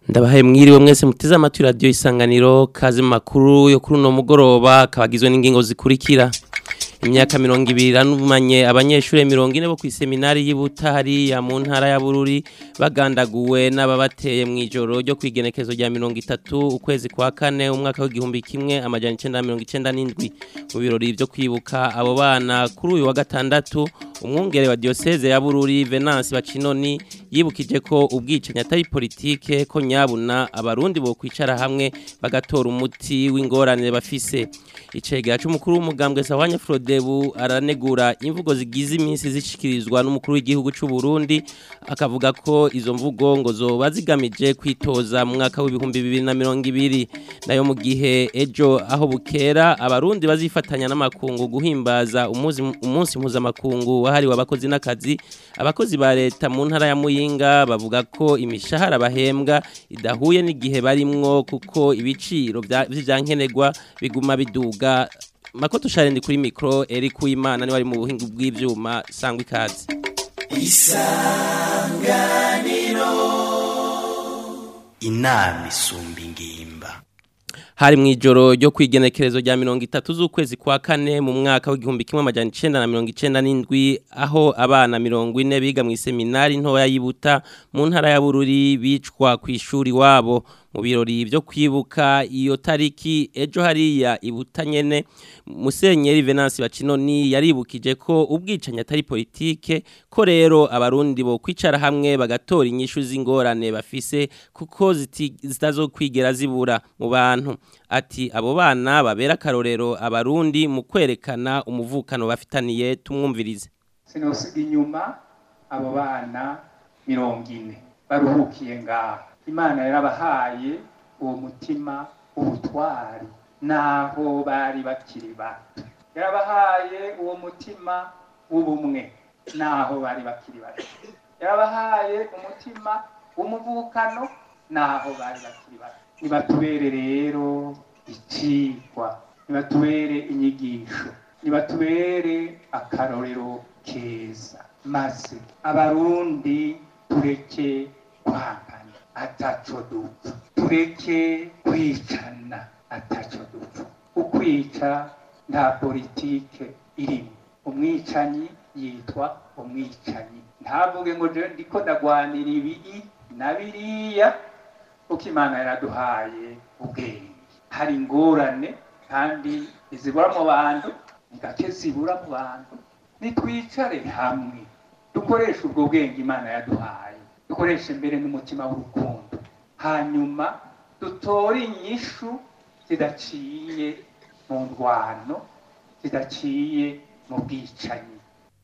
ndabahaye mwiriwe mwese muteze amatwi radiyo isanganiro kazi mu makuru yo kuri uno mugoroba kabagizwe n'ingingo zikurikira imyaka mirongo ibiri ranumanye abanyeshuri mirongo ine bo ku iseminari y'Ibuta hariya mu ntara ya Bururi bagandaguwe n'ababateye mu ijoro ryo kwigenekezo rya mirongo itatu ukwezi kwa kane umwaka w'igihumbi kimwe amajana icenda mirongo icenda n'indwi mu birori vyo kwibuka abo bana kuri uyu wa gatandatu umwungere wa diocese ya Bururi Venance Bacinoni yibukije ko ubwicanyi atari politike ko nyabuna abarundi bo kwicara hamwe bagatora umuti w'ingorane bafise icegera c'umukuru w'umugambwe Sawanya Frodebu aranegura imvugo zigize iminsi zishikirizwa n'umukuru w'igihugu c'u Burundi akavuga ko izo mvugo ngo zoba zigamije kwitoza mu mwaka w'ibihumbi bibiri na mirongo ibiri nayo mu gihe ejo aho bukera abarundi bazifatanya n'amakungu guhimbaza umunsi umunsi mpuzamakungu wahariwe abakozi n'akazi abakozi ba leta mu ntara ya Muyinga bavuga ko imishahara bahembwa idahuye n'igihe barimwo kuko ibiciro vy'ivyankenerwa biguma biduga makoto sharendi kuri mikro Eric Uwimana ni wari mu buhinga bw'ivyuma sangwa ikaze isanganiro inama isumba ingimba hari mu ijoro ryo kwigenekerezo rya mirongo itatu z'ukwezi kwa kane mu mwaka w'igihumbi kimwe amajana icenda na mirongo icenda n'indwi aho abana mirongo ine biga mu iseminari ntoya y'Ibuta mu ntara ya Bururi bicwa ku ishuri wabo mu birori byo kwibuka iyo tariki ejo hariya ibuta nyene musenyeri Venance Bacinoni yaribukije ko ubwicanyi atari politike ko rero abarundi bo kwicara hamwe bagatora inyishu z'ingorane bafise kuko zitazokwigera zibura mu bantu ati abo bana babera akarorero abarundi mu kwerekana umuvukano bafitaniye tumwumvirize sinosiga inyuma abo bana mirongo ine baruhukiye ngaho imana yarabahaye uwo mutima ubutwari naho bari bakiri bato yarabahaye uwo mutima w'ubumwe naho bari bakiri bato yarabahaye umutima w'umuvukano naho bari bakiri bato nibatubere rero icigwa nibatubere inyigisho nibatubere akarorero keza maze abarundi tureke kwangana ataco dupfa tureke kwicana ataco dupfa ukwica nta politike irimo umwicanyi yitwa umwicanyi ntavuge ngo jewe ndiko ndagwanira ibiri na biriya uko imana yaraduhaye ubwenge hari ingorane kandi izibura mu bantu ni gake zibura mu bantu nitwicare hamwe dukoreshe ubwo bwenge imana yaduhaye dukoreshe mbere n'umutima w'urukundo hanyuma dutore inyishu zidaciye mu ndwano zidaciye mu bwicanyi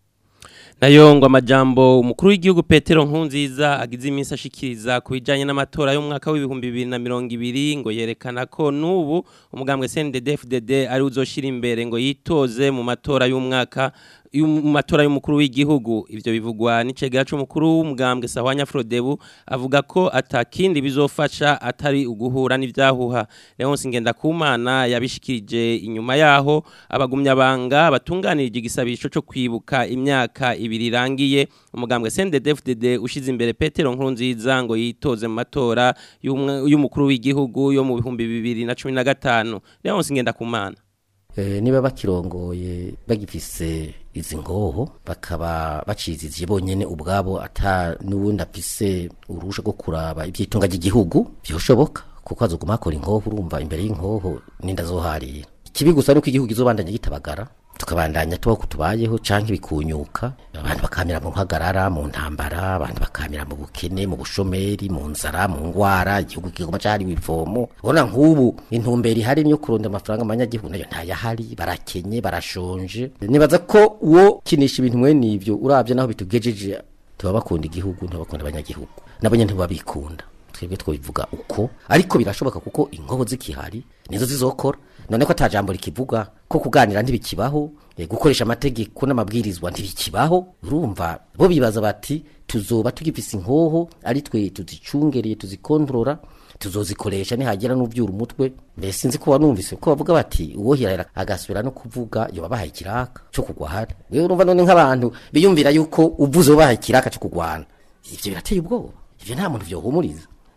nayo ngo amajambo umukuru w'igihugu Petero Nkunziza agize iminsi ashikiriza ku bijanye n'amatora y'umwaka w'ibihumbi bibiri na mirongo ibiri ngo yerekana ko n'ubu umugambwe CNDD-FDD ari uzoshira imbere ngo yitoze mu matora y'umwaka mu matora y'umukuru w'igihugu ivyo bivugwa n'icegera c'umukuru w'umugambwe Sahwanya Frodebu avuga ko atakindi bizofasha atari uguhura n'ivyahuha Leonce Ngendakumana yabishikirije inyuma yaho abagumya banga batunganirije igisabisho cyo kwibuka imyaka ibiri irangiye umugambwe CNDD-FDD ushize imbere Petero Nkurunziza ngo yitoze mu matora y'umukuru w'igihugu yo mu bihumbi bibiri na cumi na gatanu Leonce Ngendakumana niba bakirongoye bagifise izi ngoho bakaba bacizije bonyene ubwabo ata n'ubundi afise urusha rwo kuraba ibyitunga ry'igihugu byoshoboka kuko azoguma akora inkoho urumva imbere y'inkoho ninda zoharira ikibi gusa nuko igihugu izobandanya gitabagara tukabandanya tubaho kutubayeho canke bikunyuka abantu bakamira mu mpagarara mu ntambara abantu bakamira mu bukene mu bushomeri mu nzara mu ngwara igihugu kigoma cari bivomo ubona nk'ubu intumbero ihari yo kuronda amafaranga abanyagihugu nayo ntayahari barakenye barashonje nibaza ko uwo kinisha ibintu mwene ivyo uravye naho bitugejeje tuba bakunda igihugu ntibakunda abanyagihugu nabo nyene ntibabikunda twebwe twobivuga uko ariko birashoboka kuko inkobo zikihari nizo zizokora none ko atajambo rikivuga ko kuganira ntibikibaho e, gukoresha amategeko n'amabwirizwa ntibikibaho urumva bo bibaza bati tuzoba tugifise inkoho ari twe tuzicungereye tuzikontorora tuzozikoresha nihagira n'uvyura umutwe mbese sinzi ko wanumvise ko bavuga bati uwohirahira agasubira no kuvuga yoba bahaye ikiraka cyo kugwana wewe urumva none nk'abantu biyumvira yuko uvuze bahaye ikiraka cyo kugwana ivyo birateye ubwoba ivyo nta muntu vyohumuriza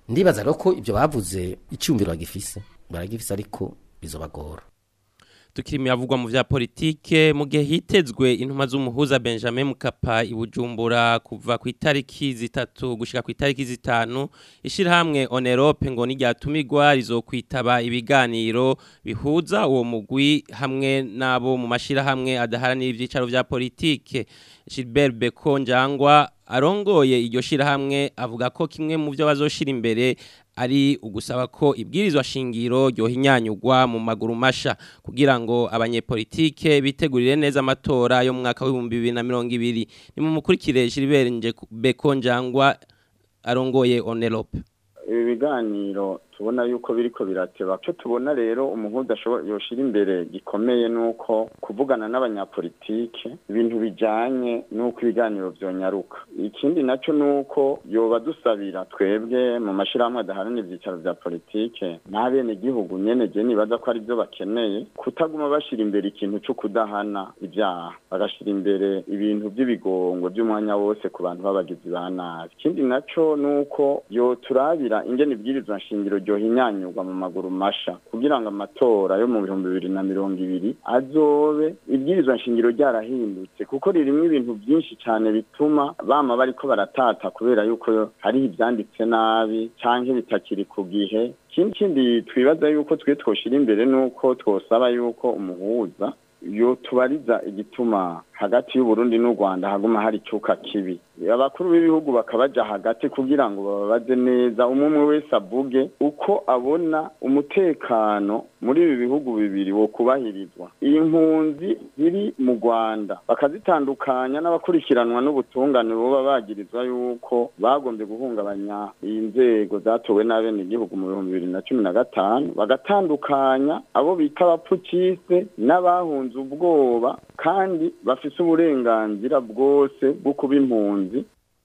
ndibaza rero ko ibyo bavuze icyumviro bagifise baragifise ariko bizobagora tukiri miyavugwa mu vya politike mu gihe hitezwe intuma z'umuhuza Benjamin Mkapa ibujumbura kuva ku itariki zitatu gushika ku itariki zitanu ishirahamwe Onerope ngo niryatumigwa rizokwitaba ibiganiro bihuza uwo mugwi hamwe nabo mu mashirahamwe adaharanira ivyicaro vya politike Gilbert Beko Njangwa arongoye iryo shirahamwe avuga ko kimwe mu byo bazoshira imbere ari ugusaba ko ibwirizwa shingiro ryohinyanyugwa mu maguru masha kugira ngo abanyepolitike bitegurire neza amatora yo mu mwaka w'ibihumbi bibiri na mirongo ibiri ni mu mukurikire Gilbert Beko Njangwa arongoye Onelope ibi biganiro tubona yuko biriko birateba cyo tubona rero umuhuza yoshira imbere gikomeye nuko kuvugana n'abanyapolitike ibintu bijanye nuko ibiganiro vyonyaruka ikindi naco nuko yoba dusabira twebwe mu mashirahamwe adaharanira ivyicaro vya politike n'abene gihugu nyene je nibaza ko ari byo bakeneye kutaguma bashira imbere ikintu co kudahana ivyaha bagashira imbere ibintu vy'ibigongwe vy'umwanya wose ku bantu b'abagizi ba nabi ikindi naco nuko yoturabira ingene ibwirizwa nshingiro ryohinyanyurwa mu maguru masha kugira ngo amatora yo mu bihumbi bibiri na mirongo ibiri azobe ibwirizwa nshingiro ryarahindutse kuko ririmwo ibintu byinshi cyane bituma bama bariko baratata kubera yuko hariho ivyanditse nabi canke bitakiri ku gihe ikindi kindi twibaza yuko twe twoshira imbere nuko twosaba yuko umuhuza yo tubariza igituma hagati y'uburundi n'u rwanda haguma hari icyuka kibi abakuru b'ibihugu bakabaja hagati kugira ngo bababaze neza umwe umwe wese avuge uko abona umutekano muri ibi bihugu bibiri wo kubahirizwa iyi mpunzi ziri mu rwanda bakazitandukanya n'abakurikiranwa n'ubutungane buba bagirizwa yuko bagombye guhungabanya iyi nzego zatowe n'abenegihugu mu bihumbi bibiri na cumi na gatanu bagatandukanya abo bita abapfukise n'abahunze ubwoba kandi bafise uburenganzira bwose bwo kuba impunzi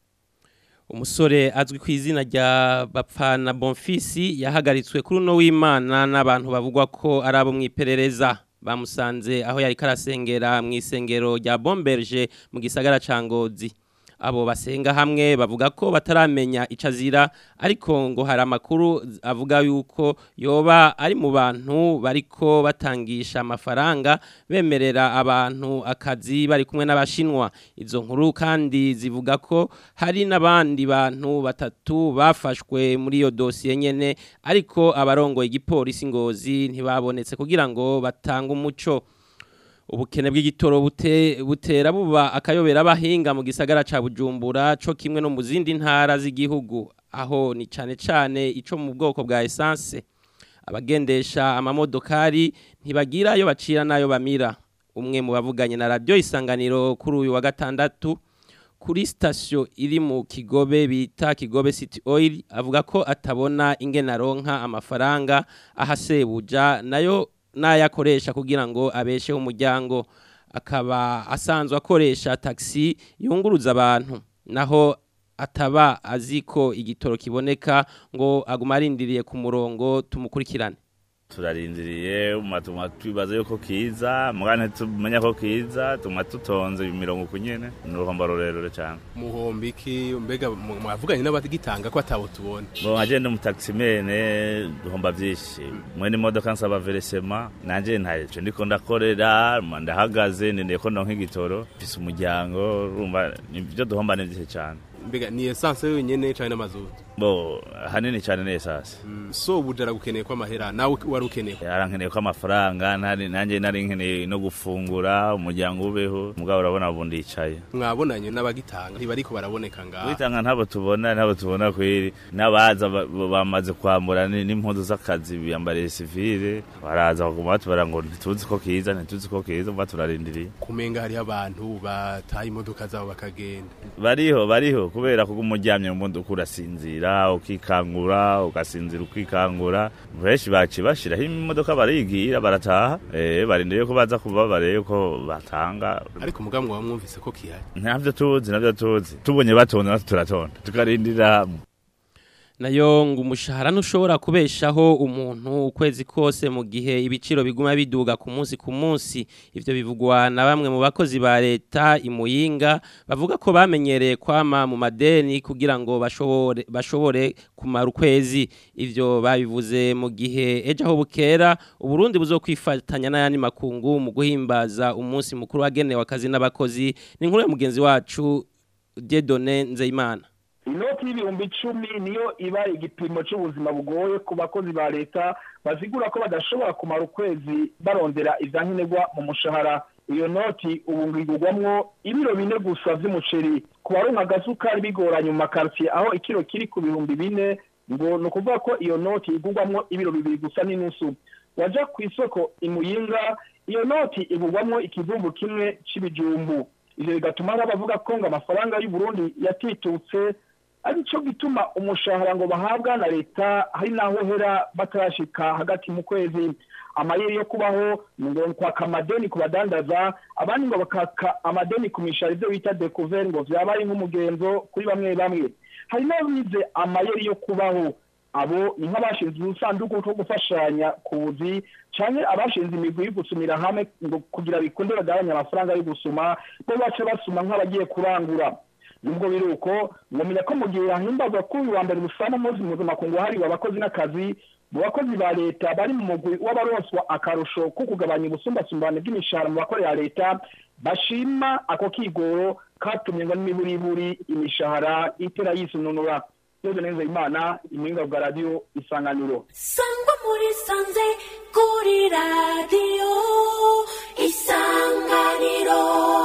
umusore azwi ku izina rya bapfana bonfisi yahagaritswe kuri uno w'imana n'abantu bavugwa ko ari abo mu iperereza bamusanze aho yari karasengera mu isengero rya bomberge mu gisagara ca ngozi abo basenga hamwe bavuga ko bataramenya icyo azira ariko ngo hari amakuru avuga yuko yoba ari mu bantu bariko batangisha amafaranga bemerera abantu akazi bari kumwe n'abashinwa izo nkuru kandi zivuga ko hari n'abandi bantu batatu bafashwe muri iyo dosiye nyene ariko abarongoye igipolisi ngozi ntibabonetse kugira ngo batange umuco ubukene bw'igitoro butera buba akayobera abahinga mu gisagara ca bujumbura co kimwe no mu zindi ntara z'igihugu aho ni cane cane ico mu bwoko bwa esanse abagendesha amamodokari ntibagira ayo bacira n'ayo bamira umwe mu bavuganye na radiyo isanganiro kuri uyu wa gatandatu kuri sitasiyo iri mu kigobe bita kigobe city oil avuga ko atabona ingena aronka amafaranga ahasebuja nayo n'ayakoresha kugira ngo abesheho umuryango akaba asanzwe akoresha taxi yunguruza abantu naho ataba azi ko igitoro kiboneka ngo aguma arindiriye ku murongo tumukurikirane turarindiriye tuma twibaza yuko kiza mugane tumenya ko kiza tuma tutonze imirongo kunyene ni uruhombo rurerure cyane muhombo iki mbega mwavuganye n'abagitanga ko atabo tubona bo nkaje ndi umutaximene duhomba byinshi mwene imodoka nsaba veresema nanje ntaje ndiko ndakorera ndahagaze ndendeye ko ndonka igitoro mfise umuryango urumva ibyo duhomba ni byinshi cyane mbega ni essence yonyene cyane n'amazutu bo hanini cyane ni essence mm. so bujara gukeneye ko amahera nawe wari ukeneye yarankeneye ko amafaranga nanjye nari nkeneye no gufungura umuryango ubeho mugabo urabona ubu ndicaye mwabonanye n'abagitanga ntibariko baraboneka ngaha witanga ntabo tubona ntabo tubona kweri n'abaza bamaze kwambura n'impuzu z'akazi biyambariye sivile baraza baguma batubara ngo ntituzi ko kiza ntituzi ko kiza mba turarindiriye kumenga hariho abantu bataye imodoka zabo bakagenda bariho bariho kubera kuko umuryamye mu modoka urasinzira ukikangura ugasinzira ukikangura benshi baci bashiraho imodoka barigira barataha eh barindiriye ko baza kuba bareye ko batanga ariko mugamwe wamwumvise ko kihari ntavyo tuzi navyo tuzi tubonye batonda natwe turatonda tukarindira hamwe nayo ngo umushahara ntushobora kubeshaho umuntu ukwezi kose mu gihe ibiciro biguma biduga ku munsi ku munsi ivyo bivugwa na bamwe mu bakozi ba leta imuyinga bavuga ko bamenyereye kwama mu madeni kugira ngo bashobore bashobore kumara ukwezi ivyo babivuze mu gihe ejo aho bukera uburundi buzokwifatanya n'ayandi makungu mu guhimbaza umunsi mukuru wagenewe akazi n'abakozi ni inkuru ya mugenzi wacu Dieudonne Nzeyimana inoti y'ibihumbi icumi niyo iba igipimo cy'ubuzima bugoye ku bakozi ba leta bazigura ko badashobora kumara ukwezi barondera ivyankenerwa mu mushahara iyo noti ubu ngigurwamwo ibiro bine gusa vy'umuceri ku baronka agasukari bigoranye mu makartier aho ikiro kiri ku bihumbi bine ngo ni ukuvuga ko iyo noti igurwamwo ibiro bibiri gusa n'inusu waja ku isoko imuyinga iyo noti igurwamwo ikivumbu kimwe c'ibijumbu ivyo bigatuma hari abavuga ko ngo amafaranga y'uburundi yatitutse arico gituma umushahara ngo bahabwa na leta hari naho hera batarashika hagati mu kwezi amayeri yo kubaho ngo kwaka amadeni ku badandaza abandi ngo bakaka amadeni ku mishahara ivyo bita découvert ngo vyaba ari nk'umugenzo kuri bamwe bamwe hari n'abize amayeri yo kubaho abo ni nk'abashinze udusanduku two gufashanya ku buzi canke abashinze imigwi yo gusumira hamwe ngo kugira bikunde bagabanya amafaranga yo gusuma bo bace basuma nk'abagiye kurangura nubwo biri uko ngomenya ko mu gihe hahimbazwa kuri uyu wa mbere rusana umunsi mpuzamakungu wahariwe abakozi n'akazi mu bakozi ba leta bari mu mugwi w'abaronswa akarusho ko kugabanya ubusumbasumbane bw'imishahara mu bakorera leta bashima ako kigoro katumye ngo n'imiburiburi imishahara itera yisununura Yoze neza imana imuhinga bwa radio isanganiro sangwa muri sanze kuri radiyo isanganiro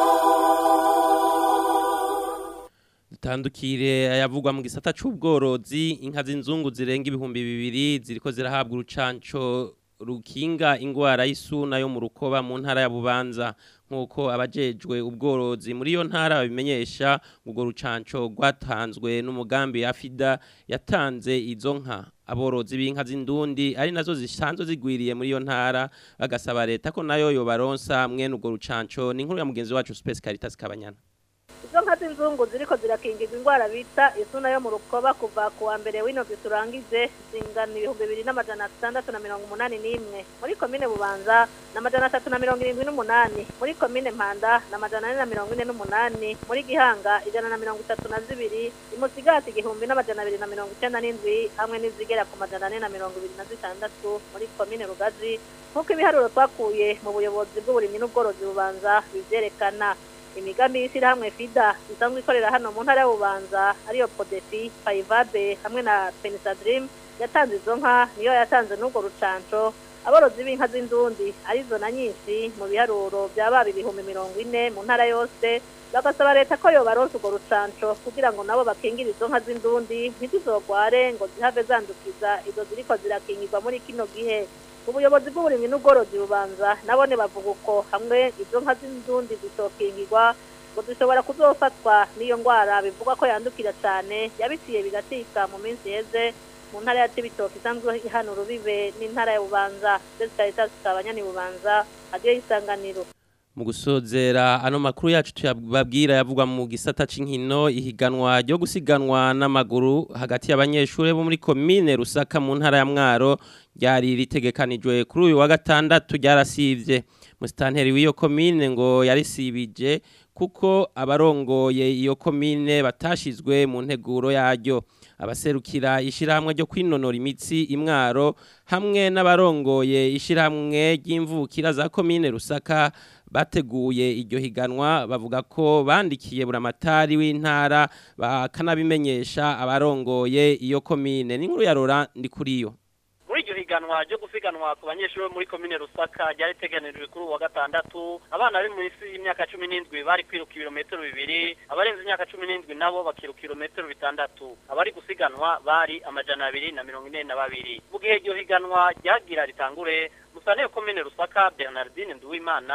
dutandukire ayavugwa mu gisata c'ubworozi inka z'inzungu zirenga ibihumbi bibiri ziriko zirahabwa urucanco rukinga ingwara y'isuna yo mu rukoba mu ntara ya Bubanza nkuko abajejwe ubworozi muri iyo ntara babimenyesha ubwo rucanco rwatanzwe n'umugambi ya FIDA yatanze izo nka aborozi b'inka z'indundi ari nazo zisanzwe zigwiriye muri iyo ntara bagasaba leta ko nayo yobaronsa mwene ubwo rucanco ni inkuru ya mugenzi wacu Space Caritas Kabanyana izo nka z'inzungu ziriko zirakingirwa indwara bita isuna yo mu rukoba kuva ku wa mbere w'ino turangije zingana ibihumbi bibiri n'amajana atandatu na mirongo umunani n'imwe muri komine bubanza na amajana atatu na mirongo irindwi n'umunani muri komine mpanda na amajana ane na mirongo ine n'umunani muri gihanga ijana na mirongo itatu na zibiri imusigati igihumbi n'amajana abiri na mirongo icenda n'indwi hamwe n'izigera ku majana ane na mirongo ibiri na zitandatu muri komine rugazi nk'uko ibiharuro twakuye mu buyobozi bw'uburimyi n'ubworozi bubanza bivyerekana imigambi y'ishyirahamwe fida isanzwe ikorera hano mu ntara y'ububanza ariyo podefi payivabe hamwe na penisadirimu yatanze izo nka niyo yatanze n'urwo rucanco aborozi b'inka z'indundi arizo na nyinshi mu biharuro byababa ibihumbi mirongo ine mu ntara yose bagasaba leta ko yobaronsa urwo rucanco kugira ngo nabo bakingire izo nka z'indundi ntizizogware ngo zihave zandukiza izo ziriko zirakingirwa muri kino gihe ubuyobozi bw'uburimyi n'ubworozi bubanza nabone bavuga uko hamwe izo nka z'indundi zitokingirwa ngo zishobora kuzofatwa n'iyo ndwara bivugwa ko yandukira cyane yabiciye bigatika mu minsi iheze mu ntara ya Cibitoke isanzwe hano rubibe n'intara ya Bubanza ndetse leta zikabanyani Bubanza hadiyo isanganiro mu gusozera ano makuru yacu tuyababwira yavugwa mu gisata c'inkino ihiganwa ryo gusiganwa n'amaguru hagati y'abanyeshuri bo muri komine Rusaka mu ntara ya Mwaro ryari ritegekanijwe kuri uyu wa gatandatu ryarasivye musitanteri w'iyo komine ngo yarisibije kuko abarongoye iyo komine batashizwe mu nteguro yaryo abaserukira ishyirahamwe ryo kwinonora imitsi imwaro hamwe n'abarongoye ishyirahamwe ry'imvukira za komine rusaka bateguye iryo higanwa bavuga ko bandikiye buramatari w'intara bakanabimenyesha abarongoye iyo komine n'inkuru ya Laurent ndi kuri yo muri iryo higanwa ryo gusiganwa ku banyeshuri bo muri komine rusaka ryari riteganijwe kuri ubu wa gatandatu abana bari munsi y'imyaka cumi n'indwi bari kwiruka ibirometero bibiri abarenze imyaka cumi n'indwi nabo bakiruka ibirometero bitandatu abari gusiganwa bari amajana abiri na mirongo ine na babiri mu gihe iryo higanwa ryagira ritangure musane komine rusaka bernardine nduwimana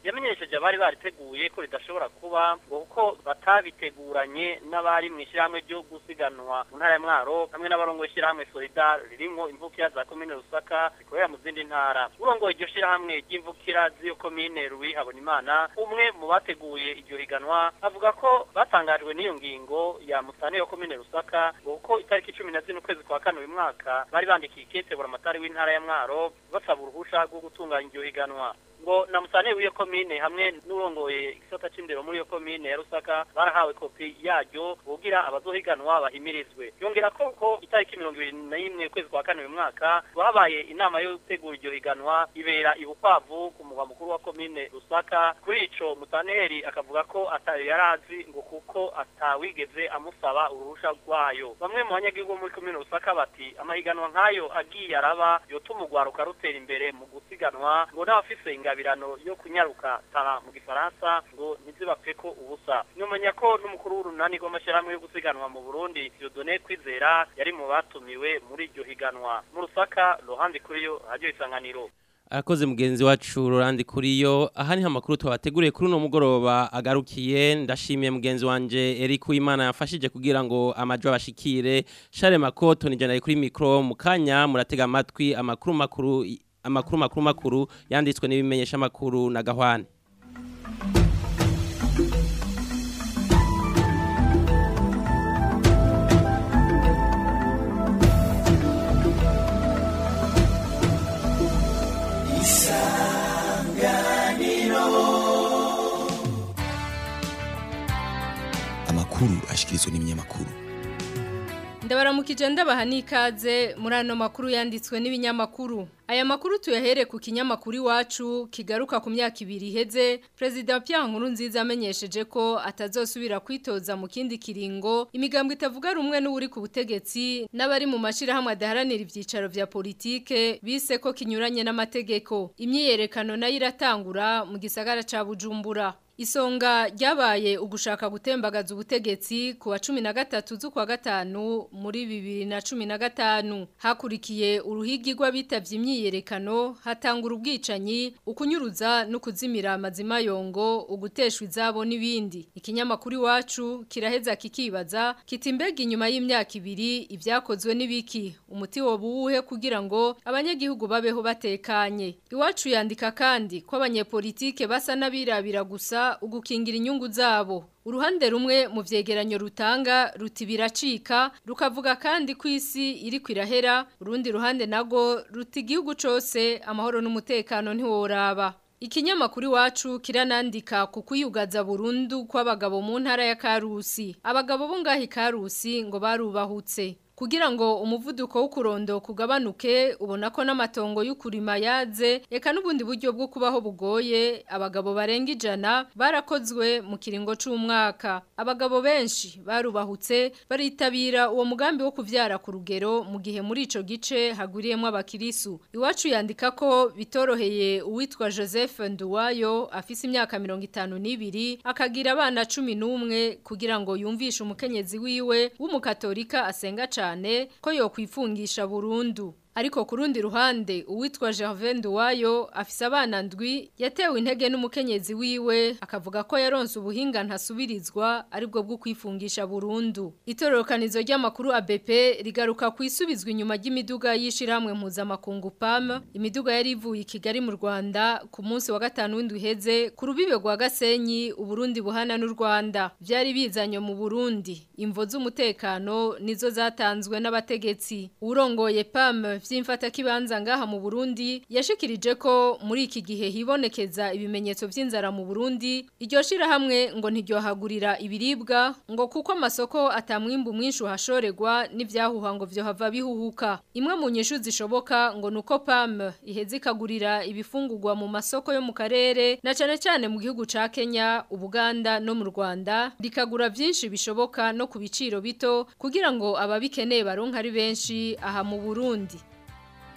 yamenyesheje abari bariteguye ko ridashobora kuba ngo kuko batabiteguranye n'abari mu ishyirahamwe ryo gusiganwa mu ntara ya mwaro hamwe n'abarongo ishyirahamwe solidar ririmo imvukira za komine rusaka zikorera mu zindi ntara urongoye iryo shyirahamwe ry'imvukira z'iyo komine rubi habonimana umwe mu bateguye iryo higanwa avuga ko batangajwe n'iyo ngingo ya musane yo komine rusaka ngo kuko itariki cumi na zine ukwezi kwa kane uyu mwaka bari bandikiye ikete buramatari w'intara ya mwaro basaba uruhusha rwo gutunganya iryo higanwa ngo na musane w'iyo komine hamwe n'urongoye igisata c'indero muri iyo komine ya Rusaka barahawe kopi yaryo kugira abazohiganwa bahimirizwe yongera ko ko itariki mirongo ibiri na rimwe ukwezi kwa kane uyu mwaka babaye inama yo gutegura iryo higanwa ibera ibukwavu ku mugwa mukuru wa komine Rusaka kuri ico mutaneri akavuga ko atayo yarazi ngo kuko atawigeze amusaba uruhusha rwayo bamwe mu banyagihugu muri komine Rusaka bati amahiganwa nk'ayo agiye araba yotuma urwaruka rutera imbere mu gusiganwa ngo n'abafise ingabirano yo kunyaruka tara mu gifaransa ngo ntizibapfe ko ubusa numenya ko n'umukuru w'urunani rw'amashyirahamwe yo gusiganwa mu Burundi Dieudonné Kwizera yari mu batumiwe muri iryo higanwa mu Rusaka Laurent Kuriyo radio isanganiro Arakoze mugenzi wacu Rolandi kuriyo aha niho amakuru twabateguriye kuri uno mugoroba agarukiye ndashimiye mugenzi wanje Eric Uwimana yafashije kugira ngo amajwi abashikire Charles Makoto ni jana kuri micro mukanya muratega amatwi amakuru makuru amakuru makuru makuru yanditswe n'ibimenyesha makuru na Gahwane amakuru ashikirizwa n'ibinyamakuru ndabaramukije ndabaha n'ikaze muri ano makuru yanditswe n'ibinyamakuru aya makuru tuyahere ku kinyamakuru iwacu kigaruka ku myaka ibiri iheze perezida Pierre Nkurunziza amenyesheje ko atazosubira kwitoza mu kindi kiringo imigambwe itavuga rumwe n'uri ku butegetsi n'abari mu mashirahamwe adaharanira ivyicaro vya politike bise ko kinyuranye n'amategeko imyiyerekano nayo iratangura mu gisagara ca Bujumbura Isonga ryabaye ugushaka gutembagaza ubutegetsi ku wa 13 z'ukwa gatanu muri 2015 hakurikiye uruhigi rw'abitavye imyiyerekano hatangura ubwicanyi ukunyuruza no kuzimira amazima yongo uguteshwa izabo n'ibindi ikinyamakuru iwacu kiraheza kikibaza kiti mbega inyuma y'imyaka ibiri ibyakozwe n'ibiki umuti wo buwuhe kugira ngo abanyagihugu babeho batekanye iwacu yandika kandi ko abanyepolitike basa n'abirabira gusa ugukingira inyungu zabo uruhande rumwe mu vyegeranyo rutanga ruti biracika rukavuga kandi ko isi iri kwirahera urundi ruhande nago ruti igihugu cose amahoro n'umutekano ntiworaba Ikinyamakuru wacu kiranandika ku kwiyugaza burundu kw'abagabo mu ntara ya Karusi. Abagabo bo ngahi Karusi ngo barubahutse. Kugira ngo umuvuduko w'ukurondo kugabanuke ubona ko n'amatongo y'ukurima yaze eka n'ubundi buryo bwo kubaho bugoye abagabo barenga ijana barakozwe mu kiringo c'umwaka abagabo benshi barubahutse baritabira uwo mugambi wo kuvyara ku rugero mu gihe muri ico gice haguriyemwo abakirisu iwacu yandika ko bitoroheye uwitwa Joseph Nduwayo afise imyaka 52 akagira abana 11 kugira ngo yumvishe umukenyezi wiwe w'umukatolika asenga cyane ko yo kwifungisha burundu ariko ku rundi ruhande uwitwa Gervais Nduwayo afise abana ndwi yatewe intege n'umukenyezi wiwe akavuga ko yaronse ubuhinga ntasubirizwa aribwo bwo kwifungisha burundu itororokanizo ry'amakuru ABP rigaruka kwisubizwa inyuma y'imiduga yishiramwe mpuzamakungu PAM imiduga yari ivuye i Kigali mu Rwanda ku munsi wa gatanu w'indwi heze ku rubibe rwa Gasenyi uburundi buhana n'u Rwanda byari bizanye mu Burundi imvo z'umutekano nizo zatanzwe n'abategetsi urongoye PAM vy'imfata kibanza ngaha mu Burundi yashikirije ko muri iki gihe hibonekeza ibimenyetso vy'inzara mu Burundi iryo shira hamwe ngo ntiryohagurira ibiribwa ngo kuko amasoko atamwimbu mwinshi uhashoregwa n'ivyahuha ngo vyo hava bihuhuka imwe mu nyishu zishoboka ngo nuko PAM iheze ikagurira ibifungurwa mu masoko yo mu karere na cane cane mu gihugu ca Kenya Ubuganda no mu Rwanda rikagura vyinshi bishoboka no ku biciro bito kugira ngo ababikeneye baronka ari benshi aha mu Burundi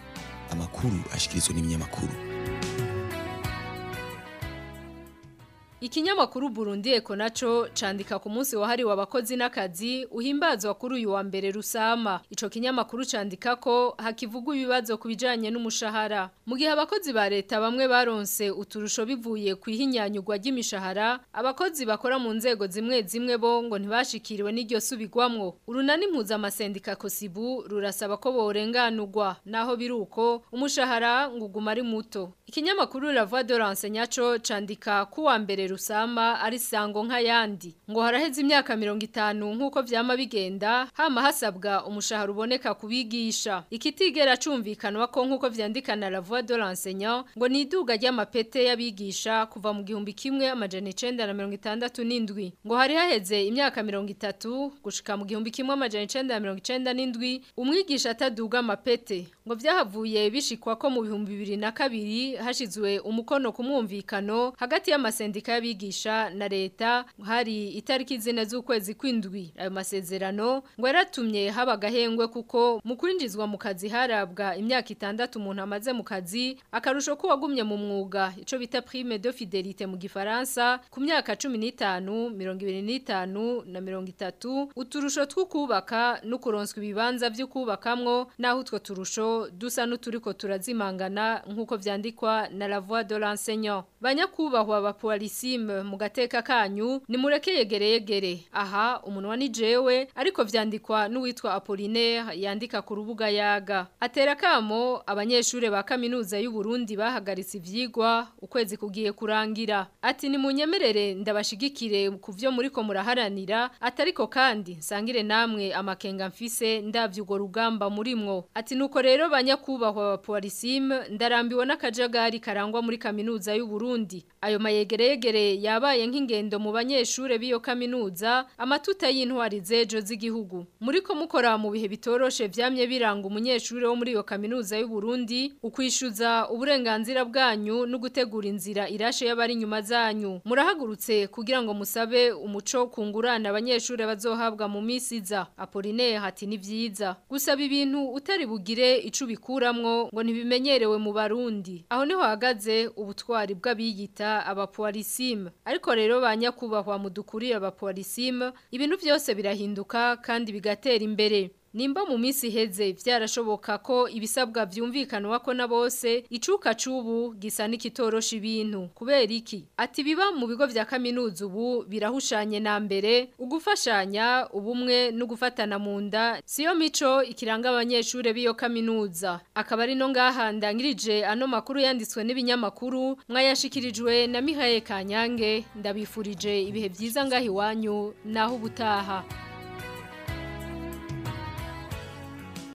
amakuru ashikirizwa n'ibinyamakuru Ikinyamakuru Burundi Eko naco candika ku munsi wahariwe abakozi n'akazi uhimbazwa kuri uyu wa mbere rusama. Ico kinyamakuru candika ko hakivugwa ibibazo kubijanye n'umushahara. Mu gihe abakozi ba leta bamwe baronse uturusho bivuye kwihinyanyugwa ry'imishahara, abakozi bakora mu nzego zimwe zimwe bo ngo ntibashikiriwe n'iryo subigwamwo. Urunani mpuzamazendika Kosibu rurasaba ko borenganurwa naho biruko umushahara nguguma ari muto. Ikinyamakuru La Voix de l'Enseignant candika kuwa mbere rusama ari sango nk'ayandi ngo haraheze imyaka 50 nkuko vyama bigenda hama hasabwa umushahara uboneka kubigisha ikitigera cumvikanwa ko nkuko vyandikana La Voix de l'Enseignant ngo niduga ry'amapete y'abigisha kuva mu gihumbi kimwe amajana 967 ngo hari haheze imyaka 30 gushika mu gihumbi kimwe amajana 997 umwigisha ataduga amapete ngo vyahavuye bishikwa ko mu bihumbi bibiri na kabiri hashizwe umukono ku mwumvikano hagati y'amasendika y'abigisha na leta hari itariki zine z'ukwezi kw'indwi ayo masezerano ngo yaratumye haba agahengwe kuko mu kwinjizwa mu kazi harabwa imyaka itandatu umuntu amaze mu kazi akarusho ko wagumye mu mwuga ico bita prime de fidelite mu gifaransa ku myaka 15 25 na 30 uturusho two kubaka no kuronswa ibibanza byo kubakamwo naho utwo turusho dusa n'uturiko turazimangana nkuko vyandikwa na la voix de l'enseignant banyakubahwa abapolisime mu gateka kanyu nimureke yegere yegere aha umunwa ni jewe ariko vyandikwa n'uwitwa Apollinaire yandika ku rubuga yaga atera kamo abanyeshure ba kaminuza y'u Burundi bahagaritse ivyigwa ukwezi kugiye kurangira ati ni munyemerere ndabashigikire ku vyo muriko muraharanira atariko kandi nsangire namwe amakenga mfise ndavye ugo rugamba murimwo ati nuko rero banyakubahwa abapolisime ndarambiwe n'akajagari karangwa muri kaminuza y'u Burundi ayo mayegereyegere yabaye nk'ingendo mu banyeshure biyo kaminuza amatuta y'intwari zejo z'igihugu muriko mukora mu bihe bitoroshe vyamye biranga umunyeshure wo muri iyo kaminuza y'u Burundi ukwishuza uburenganzira bwanyu no gutegura inzira irashe y'abari inyuma zanyu murahagurutse kugira ngo musabe umuco kungurana abanyeshure bazohabwa mu misiza Apollinaire hati ni vyiza gusaba ibintu utari bugire ico bikuramwo ngo ntibimenyerewe mu barundi aho niho hagaze ubutwari bw'abiyita abapolisime ariko rero banyakubahwa mudukuriye abapolisime ibintu byose birahinduka kandi bigatera imbere Nimba mu minsi iheze vyarashoboka ko ibisabwa vyumvikanwa ko na bose icuka cubu gisa n'ikitorosha ibintu kubera iki ati biba mu bigo vya kaminuza ubu birahushanye na mbere ugufashanya ubumwe no gufatana mu nda siyo mico ikiranga abanyeshure biyo kaminuza akaba ari no ngaha ndangirije ano makuru yanditswe n'ibinyamakuru mwayashikirijwe na Mihaye Kanyange ndabifurije ibihe vyiza ngahi wanyu naho ubutaha